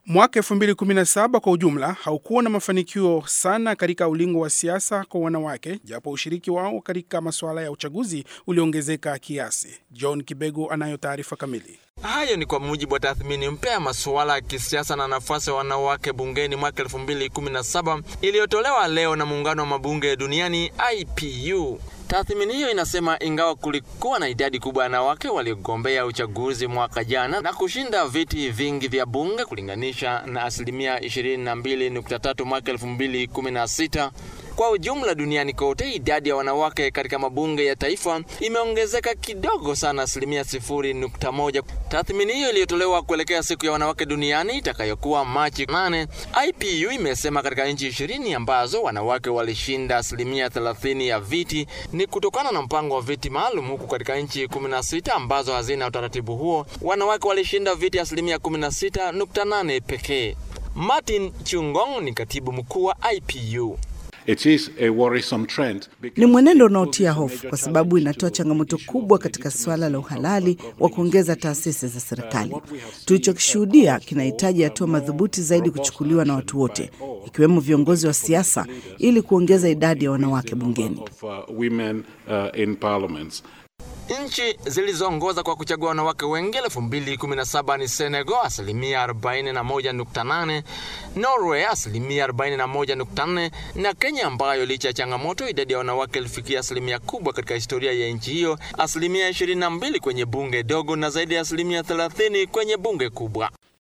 Mwaka 2017 kwa ujumla haukuwa na mafanikio sana katika ulingo wa siasa kwa wanawake, japo ushiriki wao katika masuala ya uchaguzi uliongezeka kiasi. John Kibego anayo taarifa kamili. Hayo ni kwa mujibu wa tathmini mpya ya masuala ya kisiasa na nafasi ya wanawake bungeni mwaka 2017 iliyotolewa leo na muungano wa mabunge duniani IPU. Tathmini hiyo inasema ingawa kulikuwa na idadi kubwa ya wanawake waliogombea uchaguzi mwaka jana na kushinda viti vingi vya bunge kulinganisha na asilimia 22.3 mwaka 2016, kwa ujumla duniani kote idadi ya wanawake katika mabunge ya taifa imeongezeka kidogo sana, asilimia 0.1. Tathmini hiyo iliyotolewa kuelekea siku ya wanawake duniani itakayokuwa Machi 8, IPU imesema katika nchi 20 ambazo wanawake walishinda asilimia 30 ya viti ni kutokana na mpango wa viti maalum, huku katika nchi 16 ambazo hazina utaratibu huo wanawake walishinda viti asilimia 16.8 pekee. Martin Chungong ni katibu mkuu wa IPU. It is a worrisome trend because Ni mwenendo unaotia hofu kwa sababu inatoa changamoto kubwa katika suala la uhalali wa kuongeza taasisi za serikali. Tulichokishuhudia kinahitaji hatua madhubuti zaidi kuchukuliwa na watu wote, ikiwemo viongozi wa siasa, ili kuongeza idadi ya wanawake bungeni. of uh, women uh, in parliaments. Nchi zilizoongoza kwa kuchagua wanawake wengi 2017 ni Senegal asilimia 41.8, Norway asilimia 41.4 na Kenya ambayo licha ya changamoto idadi ya wanawake ilifikia asilimia kubwa katika historia ya nchi hiyo, asilimia 22 kwenye bunge dogo na zaidi ya asilimia 30 kwenye bunge kubwa.